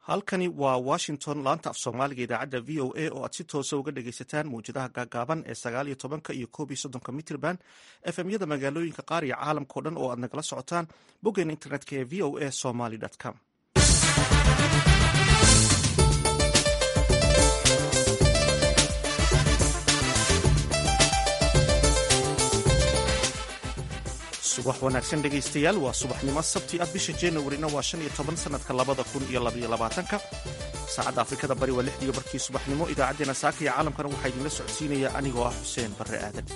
halkani waa washington laanta af soomaaliga idaacadda v o a oo aad si toosa uga dhagaysataan mawjadaha gaagaaban ee sagaal iyo tobanka iyo koob iyo soddonka mitrban efmyada magaalooyinka qaar iyo caalamkao dhan oo aad nagala socotaan boggeena internetka ee v o a somaly com subax wanaagsan dhegaystayaal waa subaxnimo sabti ah bisha januarina waa shan iyo toban sanadka labada kun iyo labaiyo labaatanka saacadda afrikada bari waa lixdiiyo barkii subaxnimo idaacaddeenna saaka iyo caalamkana waxaa idinla socodsiinaya anigoo ah xuseen barre aadan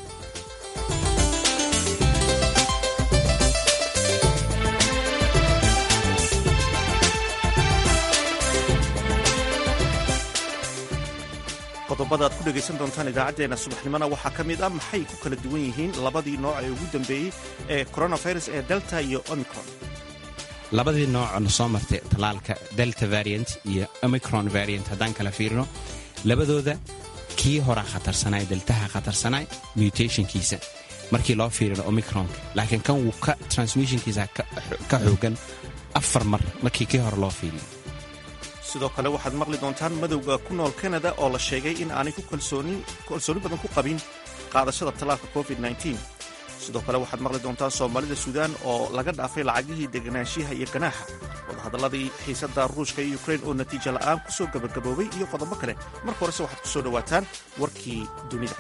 qodobada aad ku dhegaysan doontaan idaacaddeenna subaxnimona waxaa ka mid ah maxay ku kala duwan yihiin labadii nooc ee ugu dambeeyey ee coronavirus ee delta iyo omicron labadii noocona soo martay tallaalka delta variant iyo omicron variant haddaan kala fiirino labadooda kii horaa khatarsanay deltaha khatarsanay mutationkiisa markii loo fiirino omicronka laakiin kan wuu ka transmissionkiisa ka xoogan afar mar markii kii hore loo fiiriyo sidoo kale waxaad maqli doontaan madowga ku nool kanada oo la sheegay in aanay ku kalsooni badan ku qabin qaadashada tallaalka covid sidoo kale waxaad maqli doontaan soomaalida suudaan oo laga dhaafay lacagihii deganaanshiyaha iyo ganaaxa wadahadalladii xiisadda ruushka iyo ukrain oo natiijo la'aan ku soo gabagaboobay iyo qodobo kale marka horese waxaad ku soo dhowaataan warkii dunida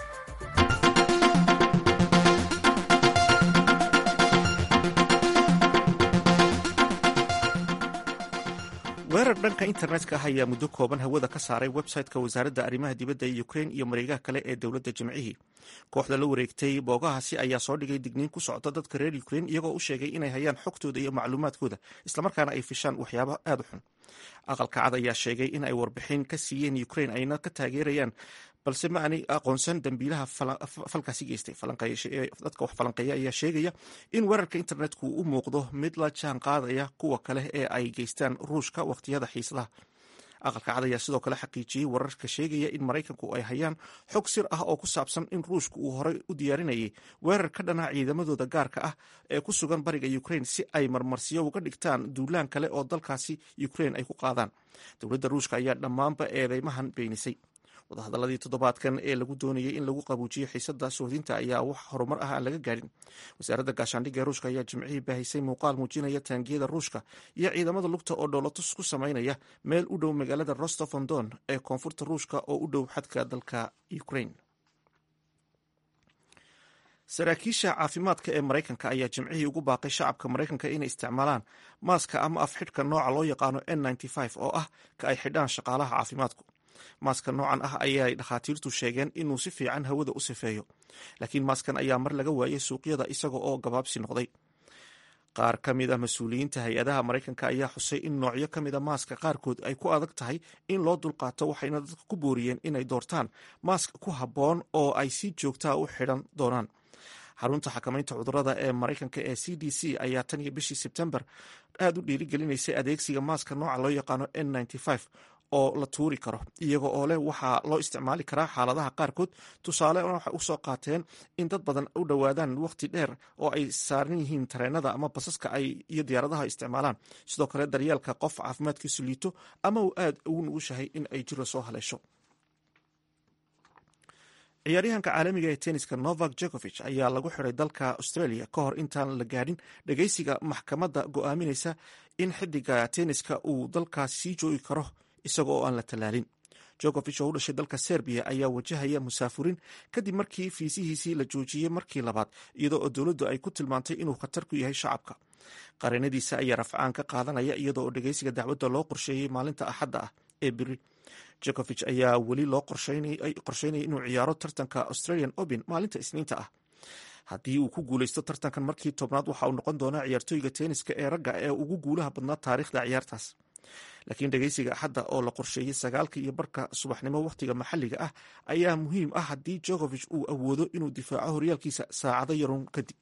weerar dhanka internetka ah ayaa muddo kooban hawada ka saaray website-ka wasaaradda arrimaha dibadda ee ukrain iyo mareegaha kale ee dowladda jimcihii kooxda la wareegtay boogahaasi ayaa soo dhigay digniin ku socda dadka reer ukrain iyagoo u sheegay inay hayaan xogtooda iyo macluumaadkooda islamarkaana ay fishaan waxyaabo aad u xun aqalka cad ayaa sheegay in ay warbixin ka siiyeen ukrain ayna ka taageerayaan balse ma aanay aqoonsan dambiilaha falkaasi geystay dadka wax falanqeeya ayaa sheegaya in weerarka internetku u muuqdo mid la jaan qaadaya kuwa kale ee ay geystaan ruushka wakhtiyada xiislaha aqalka cad ayaa sidoo kale xaqiijiyey wararka sheegaya in maraykanku ay hayaan xog sir ah oo ku saabsan in ruushka uu horey u diyaarinayay weerar ka dhana ciidamadooda gaarka ah ee ku sugan bariga ukrain si ay marmarsiyo uga dhigtaan duulaan kale oo dalkaasi ukrain ay ku qaadaan dowladda ruushka ayaa dhammaanba eedeymahan beenisay wadahadaladii toddobaadkan ee lagu doonayay in lagu qabuujiyo xiisada sohdinta ayaa wax horumar ah aan laga gaadhin wasaaradda gaashaandhigga ee ruushka ayaa jimcihii baahisay muuqaal muujinaya taangiyada ruushka iyo ciidamada lugta oo dhoolotus ku samaynaya meel u dhow magaalada rostofon don ee koonfurta ruushka oo u dhow xadka dalka ukrain saraakiisha caafimaadka ee maraykanka ayaa jimcihii ugu baaqay shacabka maraykanka inay isticmaalaan maaska ama afxidhka nooca loo yaqaano n oo ah ka ay xidhaan shaqaalaha caafimaadku maaska noocan ah ayay dhakhaatiirtu sheegeen inuu si fiican hawada u sifeeyo laakiin maaskan ayaa mar laga waayay suuqyada isaga oo gabaabsi noqday qaar ka mid a mas-uuliyiinta hay-adaha maraykanka ayaa xusay in noocyo ka mid a maaska qaarkood ay ku adag tahay in loo dulqaato waxayna dadka ku booriyeen inay doortaan maask ku habboon oo ay si joogtaa u xidhan doonaan xarunta xakamaynta cudurada ee maraykanka ee c d c ayaa tan iyo bishii sebtembar aad u dhiirigelinaysay adeegsiga maaska nooca loo yaqaano n oo la tuuri karo iyaga oo leh waxaa loo isticmaali karaa xaaladaha qaarkood tusaale waxay usoo qaateen in dad badan u dhowaadaan waqti dheer oo ay saaran yihiin tareenada ama basaska ay iyo diyaaradaha isticmaalaan sidoo kale daryeelka qof caafimaadkiisu liito ama uu aad ugu nugushahay in ay jiro soo haleesho ciyaaryahanka caalamiga ee tenniska novak jokovich ayaa lagu xiray dalka australia ka hor intaan la gaadhin dhageysiga maxkamadda go'aaminaysa in xidiga tenniska uu dalkaas sii joogi karo isaga oo aan la tallaalin jokovich oo u dhashay dalka serbiya ayaa wajahaya musaafuriin kadib markii fiisihiisii la joojiyey markii labaad iyadoo oo dowladdu ay ku tilmaantay inuu khatar ku yahay shacabka qareenadiisa ayaa rafcaan ka qaadanaya iyadoo oo dhegeysiga dacwadda loo qorsheeyey maalinta axadda ah ee biri jokovich ayaa weli loo qorsheynaya inuu ciyaaro tartanka australian open maalinta isniinta ah haddii uu ku guuleysto tartankan markii tobnaad waxa uu noqon doonaa ciyaartooyga tenniska ee ragga ee ugu guulaha badnaa taariikhda ciyaartaas laakiin dhegeysiga axadda oo la qorsheeyey sagaalka iyo barka subaxnimo wakhtiga maxalliga ah ayaa muhiim ah haddii jokovich uu awoodo inuu difaaco horyaalkiisa saacado yarun kadib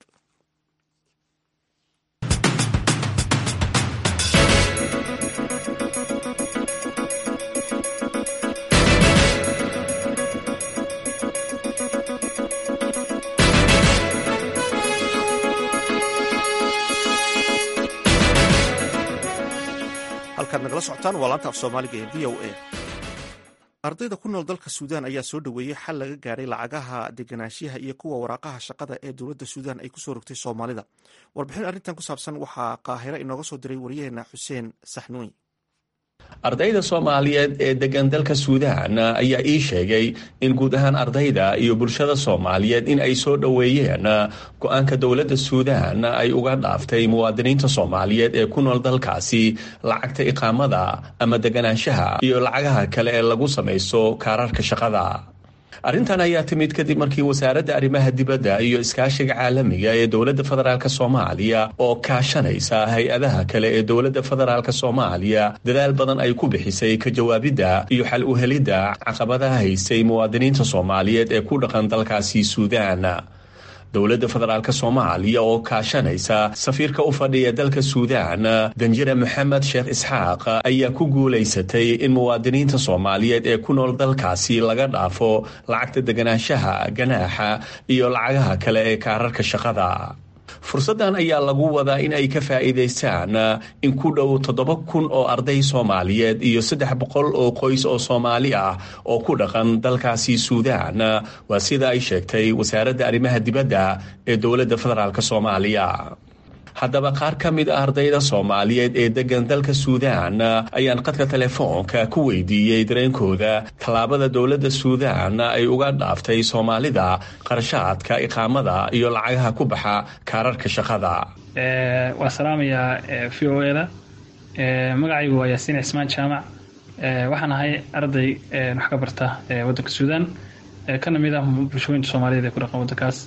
halkaad nagala socotaan waa laanta af soomaaliga ee v o a ardayda ku nool dalka suudaan ayaa soo dhoweeyey xal laga gaaray lacagaha deganaanshiyaha iyo kuwa waraaqaha shaqada ee dowladda suudaan ay kusoo rogtay soomaalida warbixin arrintan ku saabsan waxaa qaahiro inooga soo diray waryaheena xuseen saxnuuy ardayda soomaaliyeed ee degan dalka suudaan ayaa ii sheegay in guud ahaan ardayda iyo bulshada soomaaliyeed in ay soo dhoweeyeen go-aanka dowladda suudaan ay uga dhaaftay muwaadiniinta soomaaliyeed ee ku nool dalkaasi lacagta iqaamada ama deganaanshaha iyo lacagaha kale ee lagu samaysto kaararka shaqada arrintan ayaa timid kadib markii wasaaradda arrimaha dibadda iyo iskaashiga caalamiga ee dowladda federaalk soomaaliya oo kaashanaysa hay-adaha kale ee dowladda federaalk soomaaliya dadaal badan ay ku bixisay ka jawaabidda iyo xal u helidda caqabadaha haystay muwaadiniinta soomaaliyeed ee ku dhaqan dalkaasi suudaan dowladda federaalk soomaaliya oo kaashanaysa safiirka u fadhiya dalka suudaan danjire maxamed sheekh isxaaq ayaa ku guulaysatay in muwaadiniinta soomaaliyeed ee ku nool dalkaasi laga dhaafo lacagta deganaanshaha ganaaxa iyo lacagaha kale ee kaararka shaqada fursaddan ayaa lagu wadaa in ay ka faa'iidaystaan in ku dhow toddoba kun oo arday soomaaliyeed iyo saddex boqol oo qoys oo soomaali ah oo ku dhaqan dalkaasi suudaan waa sida ay sheegtay wasaaradda arrimaha dibadda ee dowladda federaalk soomaaliya haddaba qaar ka mid ah ardayda soomaaliyeed ee degan dalka suudaan ayaan qadka telefoonka ku weydiiyey dareenkooda tallaabada dowladda suudaan ay uga dhaaftay soomaalida qarashaadka iqaamada iyo lacagaha ku baxa kaararka shaqada waa salaamayaa v o eda magacaygu waa yaasiin cismaan jaamac waxaan ahay arday wax ka barta waddanka suudaan kana mid ah bulshooyinka soomaaliyeed ee ku dhaqan waddankaas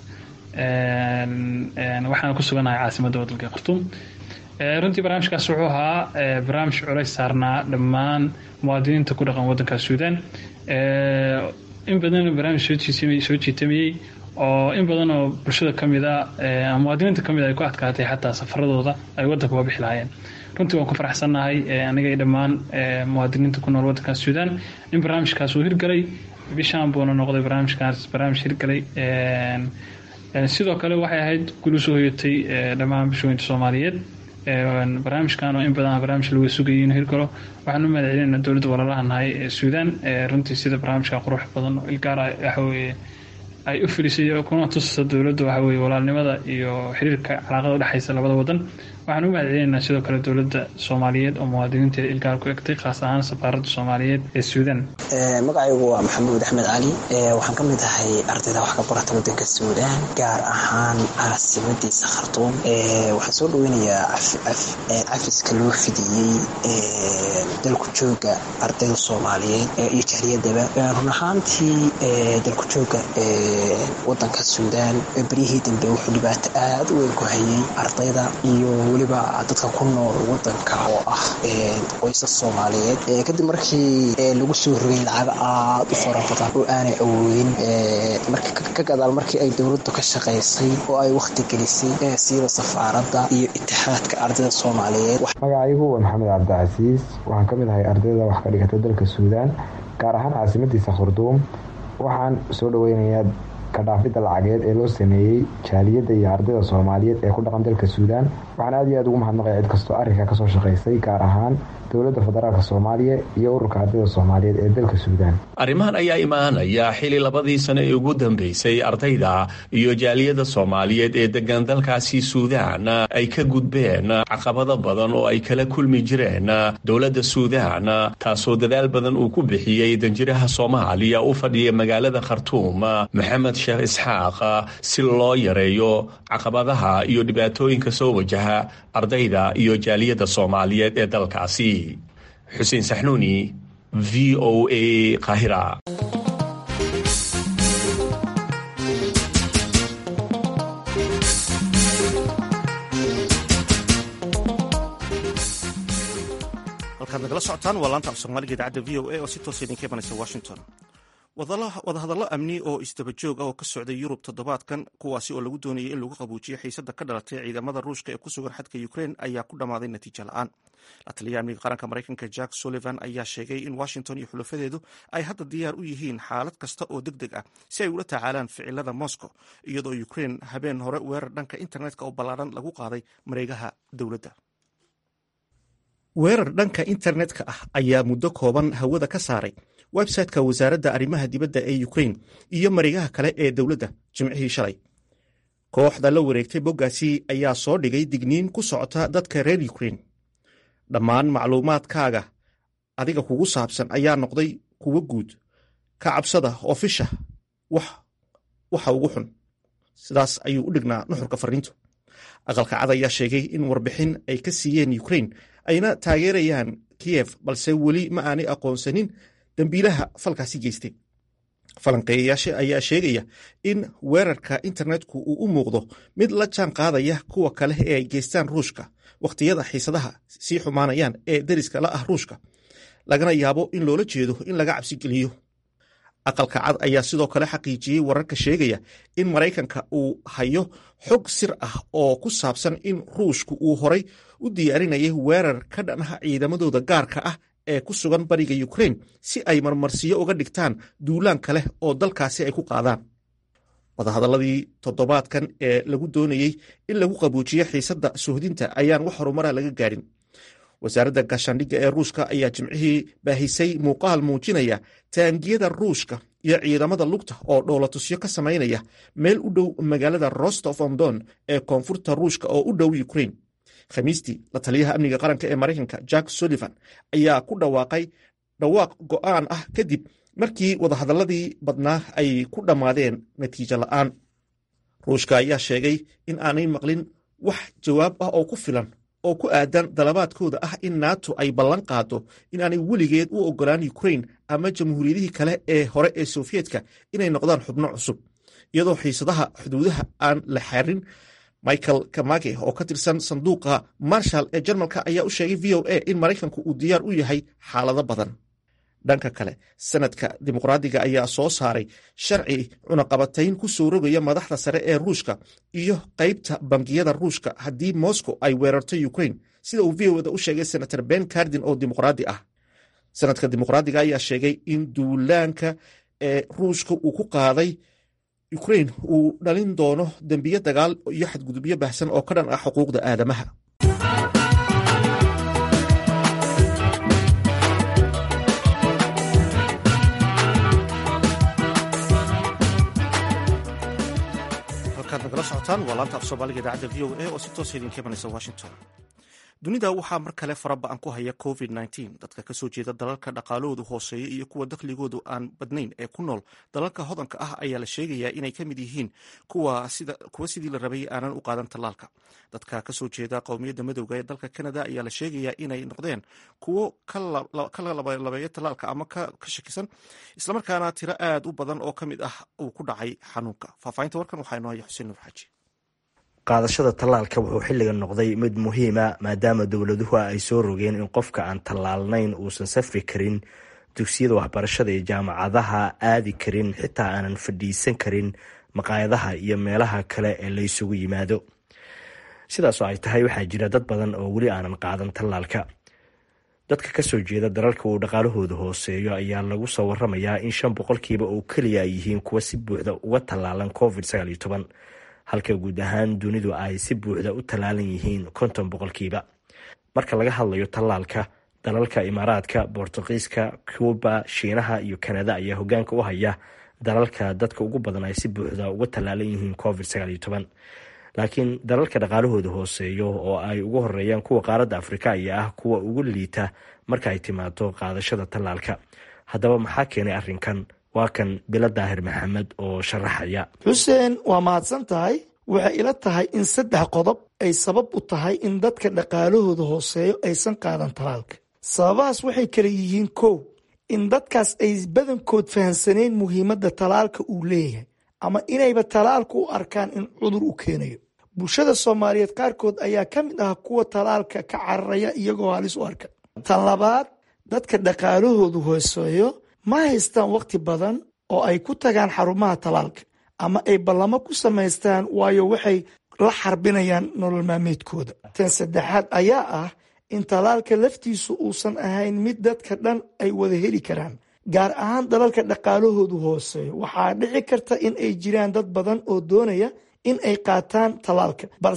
waxaan ku suganahay caasimadda waddanka khartuum runtii barnaamijkaas wuxuu ahaa barnaamij culays saarnaa dhammaan muwaadiniinta ku dhaqan waddanka suudaan in badan barnaamij soo jiitamayey oo in badan oo bulshada ka mid a muwaadiniinta ka mid a ay ku adkaatay xataa safaradooda ay waddanka uga bixi lahaayeen runtii waan ku faraxsannahay aniga iyo dhammaan muwaadiniinta ku nool waddanka suudaan in barnaamijkaas uu hirgalay bishaan buuna noqday barnaamijkaas barnaamij hirgalay sidoo kale waxay ahayd gul usoo hoyatay dhammaan bulshooyinka soomaaliyeed barnaamijkan oo in badan barnaamij laga sugayay inuu hirgalo waxaan u mahad celinayna dowladda walaalaha nahay ee suudaan runtii sida barnaamijka qurux badan oo ilgaara waxaweye ay u filisay kuna tusaysa dowladda waxaweye walaalnimada iyo xiriirka calaaqada udhexaysa labada wadan waxaan u mahad celinaynaa sidoo kale dowladda soomaaliyeed oo muwaadiniinteeda ilgaar ku egtay khaas ahaan safaaradda soomaaliyeed ee suudaan magacaygu waa maxamuud axmed cali waxaan ka mid ahay ardayda wax ka barata waddanka suudaan gaar ahaan caasimadiisa khartuum waxaan soo dhaweynayaa cafiska loo fidiyey dalku jooga ardayda soomaaliyeed iyo jahliyadaba run ahaantii dalku jooga wadanka suudaan beryihii dambe wuxuu dhibaato aad u weyn ku hayay ardayda iyo weliba dadka ku nool wadanka oo ah qoysas soomaaliyeed kadib markii lagu soo rogay lacaga aad u fara badan oo aanay awoodin ka gadaal markii ay dowladdu ka shaqaysay oo ay wakhti gelisay siiba safaaradda iyo itixaadka ardayda soomaaliyeed magacaygu waa maxamed cabdicasiis waxaan ka mid ahay ardayda wax ka dhigata dalka suudaan gaar ahaan caasimadiisa khurduum waxaan soo dhaweynayaa kadhaafidda lacageed ee loo sameeyey jaaliyadda iyo ardayda soomaaliyeed ee ku dhaqan dalka suudaan waxaan aad iyo aad ugu mahadnaqaya cid kastoo arrinka kasoo shaqaysay gaar ahaan dowladda federaalk soomaaliya iyo ururka ardayda soomaaliyeed ee dalka suudaan arrimahan ayaa imaanaya xili labadii sano ee ugu dambeysay ardayda iyo jaaliyadda soomaaliyeed ee degan dalkaasi suudaan ay ka gudbeen caqabado badan oo ay kala kulmi jireen dowladda suudaan taasoo dadaal badan uu ku bixiyey danjiraha soomaaliya u fadhiya magaalada khartuum maxamed sheekh isxaaq si loo yareeyo caqabadaha iyo dhibaatooyinka soo wajaha ardayda iyo jaaliyadda soomaaliyeed ee dalkaasi xuseen saxnuuni v o a kahira halkaad nagala socotaan waa laanta af soomaaliga idaacadda v o a oo si toosa idinka imanaysa washington wadahadallo amni oo isdaba joog ah oo ka socday yurub toddobaadkan kuwaasi oo lagu doonayay in lagu qabuujiyo xiisadda ka dhalatay ciidamada ruushka ee ku sugan xadka ukrein ayaa ku dhammaaday natiijo la-aan la taliya amniga qaranka maraykanka jack sullivan ayaa sheegay in washington iyo xulafadeedu ay hadda diyaar u yihiin xaalad kasta oo deg deg ah si ay ula tacaalaan ficilada moscow iyadoo ukrein habeen hore weerar dhanka internetka oo ballaaran lagu qaaday mareegaha dowladda weerar dhanka internetka ah ayaa muddo kooban hawada ka saaray website-ka wasaaradda arrimaha dibadda ee ukrain iyo marigaha kale ee dowladda jimcihii shalay kooxda la wareegtay boggaasi ayaa soo dhigay digniin ku socota dadka reer ukrain dhammaan macluumaadkaaga adiga kugu saabsan ayaa noqday kuwo guud ka cabsada oo fisha waxa ugu xun sidaas ayuu u dhignaa nuxurka fariintu aqalka cad ayaa sheegay in warbixin ay ka siiyeen ukrain ayna taageerayaan kiyef balse weli ma aanay aqoonsanin dembiilaha falkaasi geystay falanqeeyayaasha ayaa sheegaya in weerarka internetku uu u muuqdo mid la jaan qaadaya kuwa kale ee ay geystaan ruushka wakhtiyada xiisadaha sii xumaanayaan ee deriska la ah ruushka lagana yaabo in loola jeedo in laga cabsigeliyo aqalka cad ayaa sidoo kale xaqiijiyey wararka sheegaya in maraykanka uu hayo xog sir ah oo ku saabsan in ruushku uu horay u diyaarinayay weerar ka dhanaha ciidamadooda gaarka ah ee ku sugan bariga ukrain si ay marmarsiyo uga dhigtaan duulaan kale oo dalkaasi ay ku qaadaan wadahadalladii toddobaadkan ee lagu doonayey in lagu qabuujiyo xiisadda suhdinta ayaan wax horumara laga gaadhin wasaaradda gaashaandhigga ee ruushka ayaa jimcihii baahisay muuqaal muujinaya taangiyada ruushka iyo ciidamada lugta oo dhoolatusyo ka samaynaya meel u dhow magaalada rostof on don ee koonfurta ruushka oo u dhow ukrain khamiistii la taliyaha amniga qaranka ee maraykanka jack sullivan ayaa ku dhawaaqay dhawaaq go'aan ah kadib markii wadahadalladii badnaa ay ku dhammaadeen natiijo la'aan ruushka ayaa sheegay in aanay maqlin wax jawaab ah oo ku filan oo ku aadan dalabaadkooda ah in nato ay ballan qaado inaanay weligeed u ogolaan ukrain ama jamhuuriyadihii kale ee hore ee sofiyedka inay noqdaan xubno cusub iyadoo xiisadaha xuduudaha aan la xarin michael kamage oo ka tirsan sanduuqa marshal ee jarmalka ayaa u sheegay v o a in maraykanku uu diyaar u yahay xaalado badan dhanka kale sanadka dimuqraadiga ayaa soo saaray sharci cunaqabatayn ku soo rogaya madaxda sare ee ruushka iyo qaybta bangiyada ruushka haddii moscow ay weerarto ukrain sida uu v oda u sheegay senator ben cardin oo dimuqraadi ah sanadka dimuqraadiga ayaa sheegay in duulaanka ee ruushka uu ku qaaday ukrain uu dhalin doono dembiyo dagaal iyo xadgudubyo baahsan oo ka dhan ah xuquuqda aadamaha halkaad nagala socotaan waa laanta af soomaaliga idaacadda v o a oo si toosa idinka imanaysa washington dunida waxaa mar kale faraba-an ku haya covid dadka kasoo jeeda dalalka dhaqaalahoodu hooseeya iyo kuwa dakhligoodu aan badnayn ee ku nool dalalka hodanka ah ayaa la sheegayaa inay ka mid yihiin kuwa sidii la rabay aanan u qaadan tallaalka dadka kasoo jeeda qowmiyadda madowga ee dalka canada ayaa la sheegayaa inay noqdeen kuwo ka labeeya tallaalka ama ka shakisan islamarkaana tiro aad u badan oo ka mid ah uu ku dhacay xanuunka faahfaahinta warkan waxaa inoo haya xuseen nuur xaaji qaadashada tallaalka wuxuu xilligan noqday mid muhiima maadaama dowladuhu ay soo rogeen in qofka aan tallaalnayn uusan safri karin dugsiyada waxbarashada iyo jaamacadaha aadi karin xitaa aanan fadhiisan karin maqaayadaha iyo meelaha kale ee la ysugu yimaado sidaasoo ay tahay waxaa jira dad badan oo weli aanan qaadan tallaalka dadka kasoo jeeda dalalka uu dhaqaalahooda hooseeyo ayaa lagu soo waramayaa in shan boqolkiiba oo keliya ay yihiin kuwa si buuxda uga tallaalan covid halka guud ahaan dunidu ay si buuxda u tallaalan yihiin konton boqolkiiba marka laga hadlayo tallaalka dalalka imaaraadka bortuqiiska cuuba shiinaha iyo kanada ayaa hogaanka u haya dalalka dadka ugu badan ay si buuxda uga tallaalan yihiin covid laakiin dalalka dhaqaalahooda hooseeyo oo ay ugu horeeyaan kuwa qaaradda afrika ayaa ah kuwa ugu liita marka ay timaado qaadashada tallaalka haddaba maxaa keenay arrinkan waa kan bilo daahir maxamed oo sharaxaya xuseen waa mahadsan tahay waxay ila tahay in saddex qodob ay sabab u tahay in dadka dhaqaalahooda hooseeyo aysan qaadan talaalka sababahaas waxay kala yihiin kow in dadkaas ay badankood fahamsanayn muhiimadda talaalka uu leeyahay ama inayba talaalka u arkaan in cudur u keenayo bulshada soomaaliyeed qaarkood ayaa ka mid ah kuwa talaalka ka cararaya iyagoo halis u arka tan labaad dadka dhaqaalahoodu hooseeyo ma haystaan wakhti badan oo ay ku tagaan xarumaha talaalka ama ay ballamo ku samaystaan waayo waxay la xarbinayaan nolol maalmeedkooda tan saddexaad ayaa ah in talaalka laftiisu uusan ahayn mid dadka dhan ay wada heli karaan gaar ahaan dalalka dhaqaalahoodu hooseeyo waxaa dhici karta in ay jiraan dad badan oo doonaya in ay qaataan talaalka balse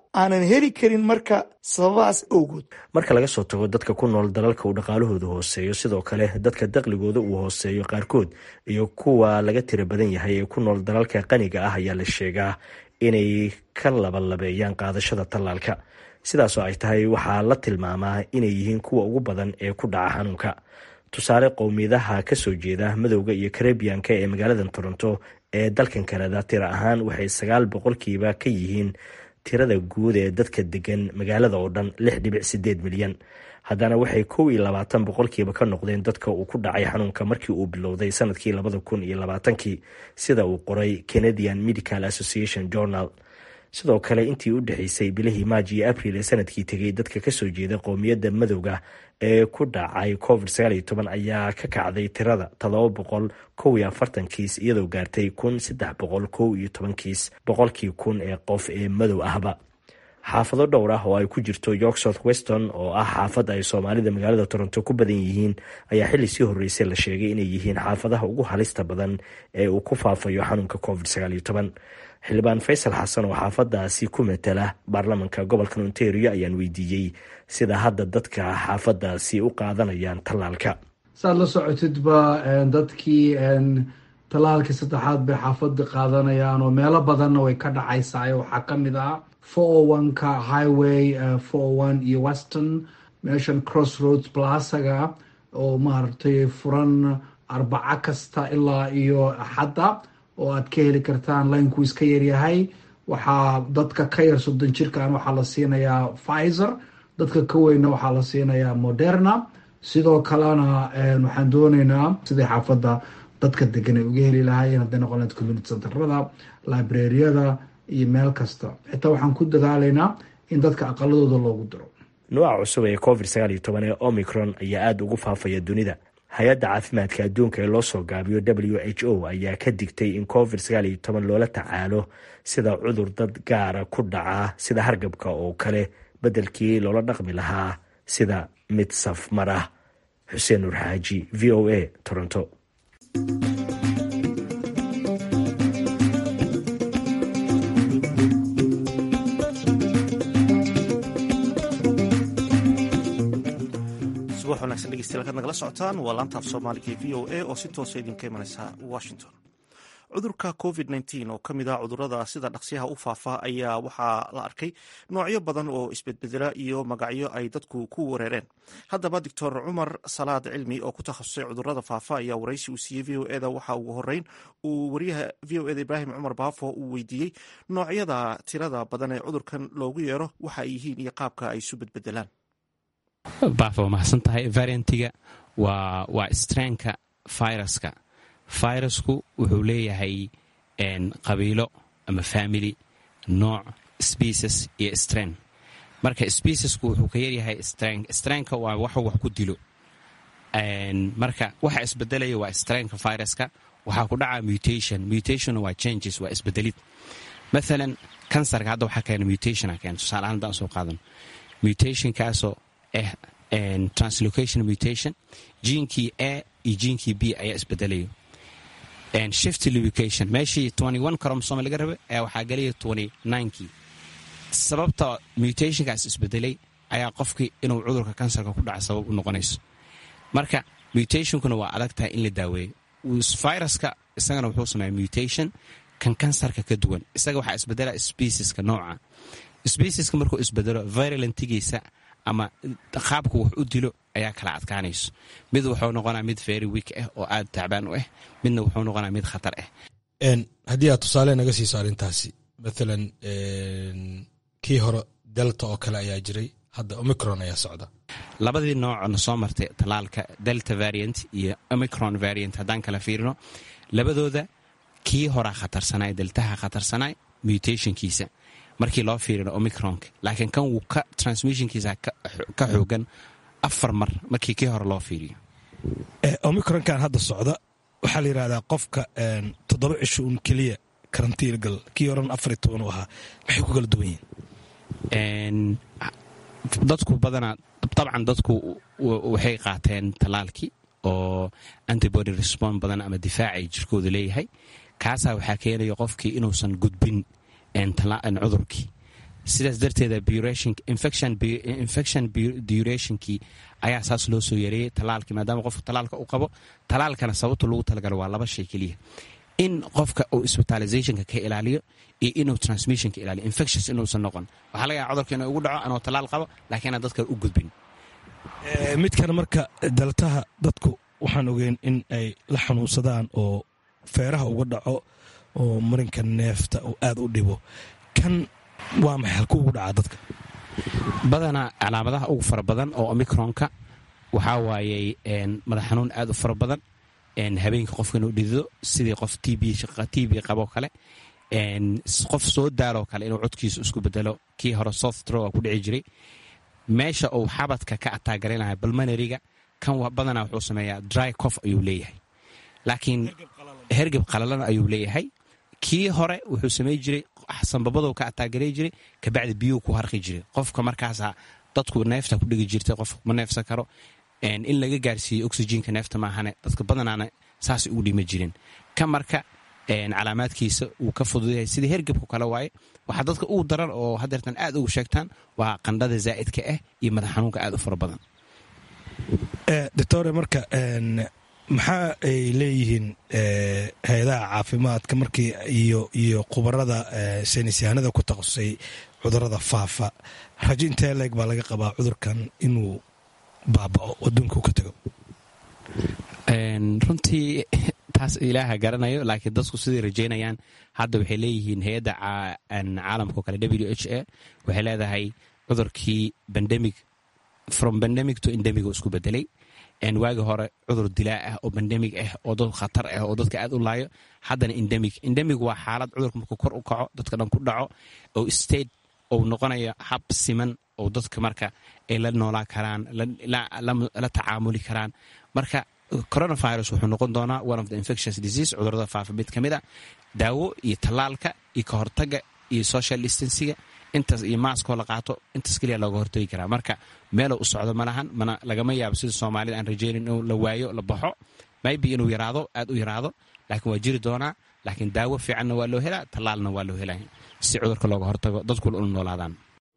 aanan heli karin marka sababahaas awgood marka laga soo tago dadka ku nool dalalka uu dhaqaalahooda hooseeyo sidoo kale dadka daqligooda uu hooseeyo qaarkood iyo kuwa laga tira badan yahay ee ku nool dalalka qaniga ah ayaa la sheegaa inay ka labalabeeyaan qaadashada tallaalka sidaasoo ay tahay waxaa la tilmaamaa inay yihiin kuwa ugu badan ee ku dhaca xanuunka tusaale qowmiyadaha kasoo jeeda madowga iyo karebiyanka ee magaalada toronto ee dalkan kanada tira ahaan waxay sagaal boqolkiiba ka yihiin tirada guud ee dadka degan magaalada oo dhan lix dhibic sideed milyan haddana waxay kow iyo labaatan boqolkiiba ka noqdeen dadka uu ku dhacay xanuunka markii uu bilowday sanadkii labada kun iyo labaatankii sida uu qoray canadian medical association journal sidoo kale intii u dhexeysay bilihii maaj iyo abril ee sanadkii tegay dadka kasoo jeeda qowmiyadda madowga ee ku dhacay covid sagaaliyo toban ayaa ka kacday tirada todoba boqol kow iyo afartan kiis iyadoo gaartay kun saddex boqol kow iyo toban kiis boqolkii kun ee qof ee madow ahba xaafado dhowr ah oo ay ku jirto york south weston oo ah xaafad ay soomaalida magaalada toronto ku badan yihiin ayaa xilli sii horreysay la sheegay inay yihiin xaafadaha ugu halista badan ee uu ku faafayo xanuunka covid sagaaliyo toban xildhibaan faysal xasan oo xaafadaasi ku matala baarlamanka gobolka ontario ayaan weydiiyey sida hadda dadka xaafadaasi u qaadanayaan tallaalka saad la socotidba dadkii tallaalkii saddexaad bay xaafada qaadanayaan oo meelo badanna way ka dhacaysaa waxaa ka mid ah four oneka highway four one iyo weston meeshan cross roads blasaga oo maaragtay furan arbaco kasta ilaa iyo axadda oo aad ka heli kartaan linekuu iska yaryahay waxaa dadka ka yar soddon jirkan waxaa la siinayaa pfizer dadka ka weynna waxaa la siinayaa moderna sidoo kalena waxaan dooneynaa sidai xaafadda dadka degan ay uga heli lahaayeen hadday noqon lahayd community centerada librariyada iyo meel kasta xitaa waxaan ku dadaalaynaa in dadka aqaladooda loogu diro nooca cusub ee covid sagaal iyo toban ee omicron ayaa aada ugu faafaya dunida hay-adda caafimaadka adduunka ee loo soo gaabiyo w h o ayaa ka digtay in covid sagaal iyo toban loola tacaalo sida cudur dad gaara ku dhaca sida hargabka oo kale beddelkii loola dhaqmi lahaa sida mid saf mar ah xuseen nuur xaaji v o a toronto subax wanaagsan dhegeystayaal kaad nagala socotaan waa laantaaf soomaaliga v o a oo si toosa idinka imanaysa washington cudurka covid nteen oo ka mid ah cudurada sida dhaqsiyaha u faafa ayaa waxaa la arkay noocyo badan oo isbedbedela iyo magacyo ay dadku ku wareereen haddaba doctor cumar salaad cilmi oo ku takhasusay cudurada faafa ayaa waraysi uu siiyey v o eda waxa ugu horeyn uu wariyaha v o eda ibraahim cumar baafo uu weydiiyey noocyada tirada badan ee cudurkan loogu yeero waxa ay yihiin iyo qaabka ay isu bedbedelaan baafo mahadsan tahay variantiga waa waa strainka viruska virusku wuxuu leeyahay qabiilo ama family nooc species iyo strain marka speciesku wuxuu ka yaryahay strain strainka waa waxu wax ku dilo marka waxa isbedelaya waa strainka viruska waxaa ku dhaca mutation mutation waa changes waa isbedelid maalan kansarka hadda waxaa keena mutation keena tusaale ahaan haddaan soo qaadan mutationkaasoo ah translocation mutation jiinkii a iyo jiinkii b ayaa isbedelayo shift lubication meeshii cromsom laga raba ayaa waxaa gelaya kii sababta mutationkaas isbedelay ayaa qofkii inuu cudurka kansarka ku dhaca sabab u noqonayso marka mutationkuna waa adag tahay in la daaweeyo viruska isagana wuxuu sameeya mutation kan kansarka ka duwan isaga waxaa isbedela specieska nooca specieska markuu isbedelo virulantigiisa ama qaabku wax u dilo ayaa kala adkaanayso mid wuxuu noqonaa mid very week ah oo aad tacbaan u ah midna wuxuu noqonaa mid khatar ah haddii aad tusaale naga siiso arrintaasi maalan kii hore delta oo kale ayaa jiray hadda omicron ayaa socda labadii noocna soo martay talaalka delta variant iyo omicron variant haddaan kala fiirino labadooda kii horaa khatarsanay deltaha khatarsanay mutationkiisa markii loo fiirino omicronka laakiin kan wuu ka transmissionkiisa ka xoogan afar mar markii kii hore loo fiiriyo omicronkan hadda socda waxaa la yidhahdaa qofka toddoba cisho un keliya karantiin gal kii horan afar iyo toban u ahaa maxay ku kala duwan yihiin dadku badanaa dabcan dadku waxay qaateen tallaalkii oo antibody respond badan ama difaacay jirkooda leeyahay kaasaa waxaa keenaya qofkii inuusan gudbin cudurkii sidaas darteeda infection durationkii ayaa saas loo soo yareeyey talaalkii maadaama qofka talaalka u qabo talaalkana sababta lagu talagalo waa laba shay keliya in qofka uu isbitalizationka ka ilaaliyo iyo inuu transmissionka ilaaliyo infections inuusan noqon waxaa laga yaaba cudurka inuu ugu dhaco anoo talaal qabo laakiin aan dadka u gudbin midkan marka daltaha dadku waxaan ogeyn in ay la xanuunsadaan oo feeraha uga dhaco oo marinka neefta uu aad u dhibo kan waa maxay halku ugu dhacaa dadka badanaa calaamadaha ugu fara badan oo omicronka waxaa waayey madax xanuun aad u fara badan habeenka qofka inuu dhidido sidii qof t b qaboo kale qof soo daaloo kale inuu codkiisu isku bedelo kii hore softro ku dhici jiray meesha uu xabadka ka ataagaranayo balmanariga kan badanaa wuxuu sameeyaa dry cof ayuu leeyahay laakiin hergeb qalalan ayuu leeyahay kii hore wuxuu samey jiray sanbabadou ka ataagaray jiray kabacdi biyuu ku harqi jiray qofka markaasa dadku neefta ku dhigi jirtay qof ma neefsan karo in laga gaarsiiyo oxyjiinka neefta maahane dadka badanaana saasay ugu dhima jirin ka marka calaamaadkiisa wuu ka fududayahay sidii hergebku kale waaye waxaa dadka ugu daran oo hadeertan aad ugu sheegtaan waa qandhada zaa'idka ah iyo madax xanuunka aad u fara badan doctore marka maxaa ay leeyihiin hay-adaha caafimaadka markii iyo iyo khubarada saynisyahanada ku takhasusay cudurada faafa rajo intee leeg baa laga qabaa cudurkan inuu baabao adduunka ka tago runtii taas ilaaha garanayo laakiin dadku siday rajaynayaan hadda waxay leeyihiin hay-adda caalamkao kale w h a waxay leedahay cudurkii bandemic from bandemic to endemic oo isku bedelay waagi hore cudur dilaa ah oo bandemig ah oo dad khatar ah oo dadka aad u laayo haddana endemic endemic waa xaalad cudurka markuu kor u kaco dadka dhan ku dhaco oo state ou noqonayo hab siman oo dadka marka ay la noolaan karaan la tacaamuli karaan marka coronavirus wuxuu noqon doonaa one of the infectious disease cudurada faafa mid ka mid a daawo iyo tallaalka iyo ka hortaga iyo social distansiga intaas iyo maaskoo la qaato intaas keliya looga hortagi karaa marka meelow u socdo malahan mana lagama yaabo sida soomaalida aan rajaynin inuu la waayo la baxo maybe inuu yaraado aad u yaraado laakiin waa jiri doonaa laakiin daawo fiicanna waa loo helaa tallaalna waa loo helaa si cudurka looga hortago dadkuna ula noolaadaan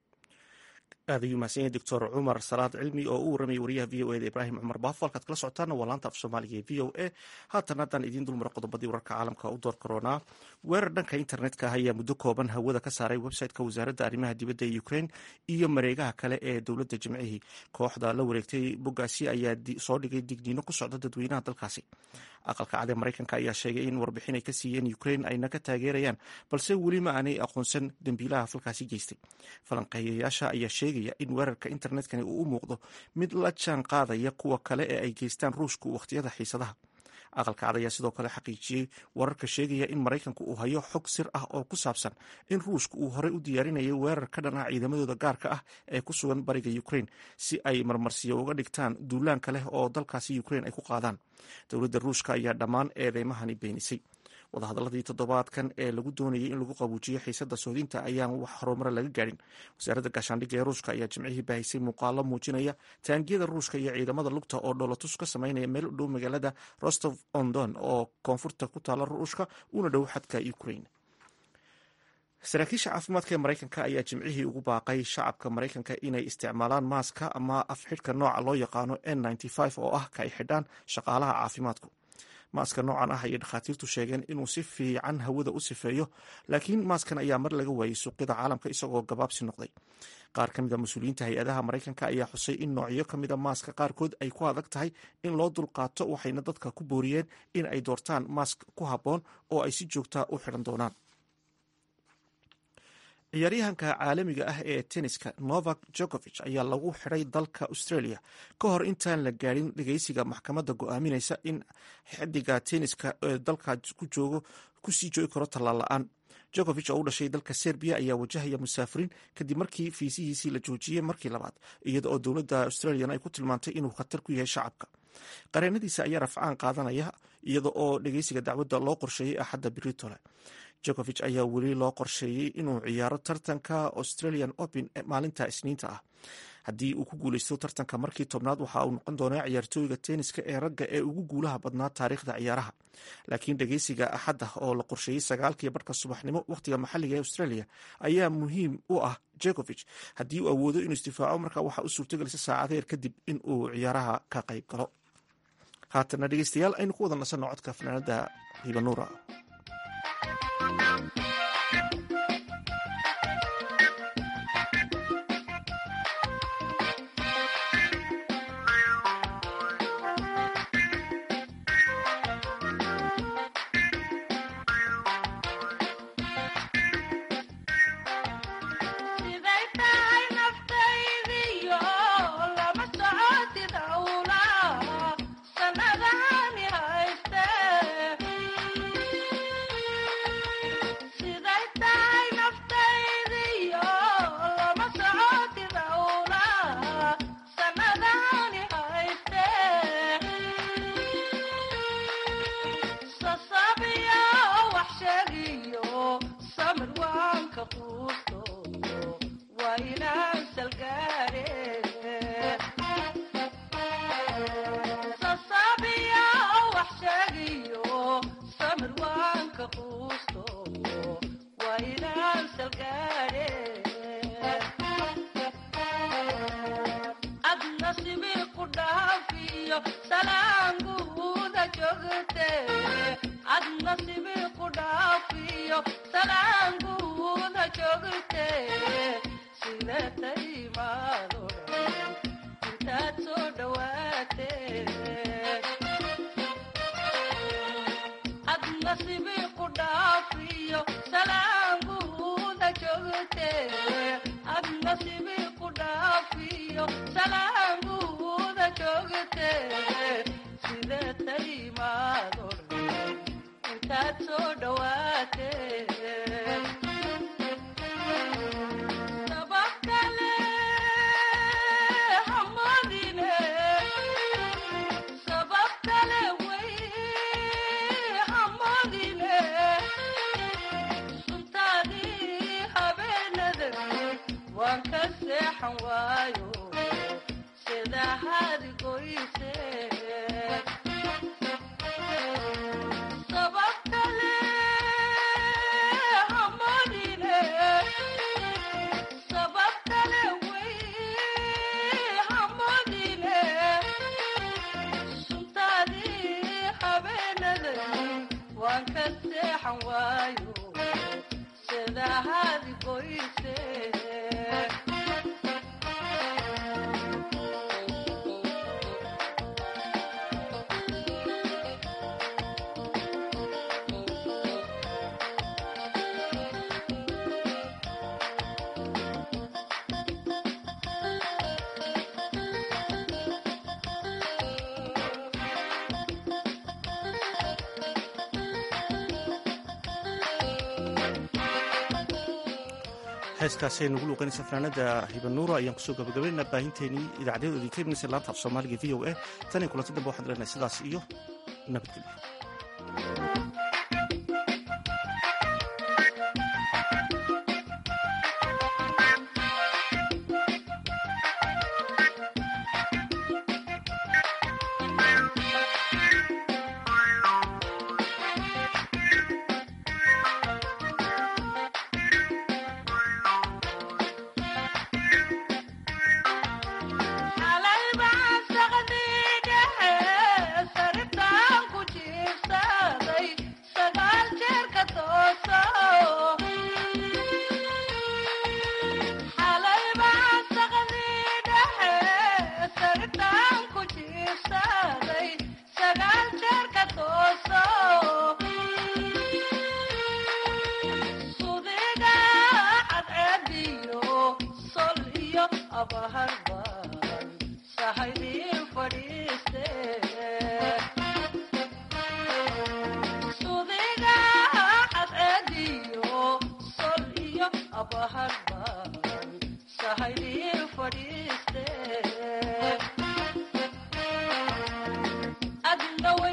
aad ayuu mahadsan yahay doctor cumar salaad cilmi oo u warramayay wariyaha v o eda ibraahim cumar baafo halkaad kala socotaana waa laanta af soomaaliga ee v o a haatan haddaan idiin dulmaro qodobadii wararka caalamka u door karoonaa weerar dhanka internetka ah ayaa muddo kooban hawada ka saaray website-ka wasaaradda arrimaha dibadda ee ukraine iyo mareegaha kale ee dowladda jimcihii kooxda la wareegtay boggaasi ayaa soo dhigay digniino ku socda dadweynaha dalkaasi aqalka cad ee maraykanka ayaa sheegay in warbixin ay ka siiyeen ukraine ayna ka taageerayaan balse weli ma aanay aqoonsan dembiilaha falkaasi geystay falanqeeyayaasha ayaa sheegaya in weerarka internetkani uu u muuqdo mid la jaan qaadaya kuwa kale ee ay geystaan ruushku wakhtiyada xiisadaha aqalka cad ayaa sidoo kale xaqiijiyey wararka sheegaya in maraykanku uu hayo xog sir ah oo ku saabsan in ruushku uu horey u diyaarinayay weerar ka dhan ah ciidamadooda gaarka ah ee ku sugan bariga ukraine si ay marmarsiyo uga dhigtaan duulaanka leh oo dalkaasi ukraine ay ku qaadaan dowladda ruushka ayaa dhammaan eedeymahani beenisay wadahadaladii toddobaadkan ee lagu doonayay in lagu qabuujiyo xiisada soodinta ayaan wax horumara laga gaadhin wasaaradda gaashaandhigga ee ruushka ayaa jimcihii baahisay muuqaalo muujinaya taangiyada ruushka iyo ciidamada lugta oo dhoolatus ka samaynaya meel u dhow magaalada rostov ondon oo koonfurta ku taala ruushka una dhow xadka ukraine saraakiisha caafimaadka ee maraykanka ayaa jimcihii ugu baaqay shacabka maraykanka inay isticmaalaan maaska ama afxidhka nooca loo yaqaano n oo ah ka ay xidhaan shaqaalaha caafimaadku maaska noocan ah ayay dhakhaatiirtu sheegeen inuu si fiican hawada u sifeeyo laakiin maaskan ayaa mar laga waayey suuqyada caalamka isagoo gabaabsi noqday qaar ka mid a mas-uuliyiinta hay-adaha maraykanka ayaa xusay in noocyo ka mida maaska qaarkood ay ku adag tahay in loo dulqaato waxayna dadka ku booriyeen in ay doortaan maask ku habboon oo ay si joogta u xidhan doonaan ciyaaryahanka caalamiga ah ee tenniska novak jokovich ayaa lagu xidhay dalka australia ka hor intaan la gaadhin dhegeysiga maxkamadda go-aaminaysa in xidiga tenniska ee dalka ku joogo kusii joogi karo tallaal la-aan jokovich oo u dhashay dalka serbiya ayaa wajahaya musaafiriin kadib markii fiisihiisii la joojiyey markii labaad iyada oo dowladda australian ay ku tilmaantay inuu khatar ku yahay shacabka qareenadiisa ayaa rafcaan qaadanaya iyada oo dhegeysiga dacwadda loo qorsheeyey axadda britole jokovich ayaa weli loo qorsheeyey inuu ciyaaro tartanka australian open maalinta isniinta ah haddii uu ku guuleysto tartanka markii tobnaad waxa uu noqon doonaa ciyaartooyga tenniska ee ragga ee ugu guulaha badnaa taariikhda ciyaaraha laakiin dhegeysiga axadda oo la qorsheeyey sagaalkii barhka subaxnimo wakhtiga maxalliga ee australia ayaa muhiim u ah jekovich haddii uu awoodo inuu isdifaaco markaa waxaa u suurtagelisa saacadeer kadib in uu ciyaaraha ka qayb galo haatana dhegeystayaal aynu ku wada nasanno codka fanaanada hibanuura heeskaasi ay nagu luuqanaysa fanaanada hibanuura ayaan kusoo gabagabaynaa baahinteenii idaacadeedoodii ka imanaysa laanta af soomaaliga v o a tan iyo kulanti dambe waxaan leenahay sidaas iyo nabadgelyo adna way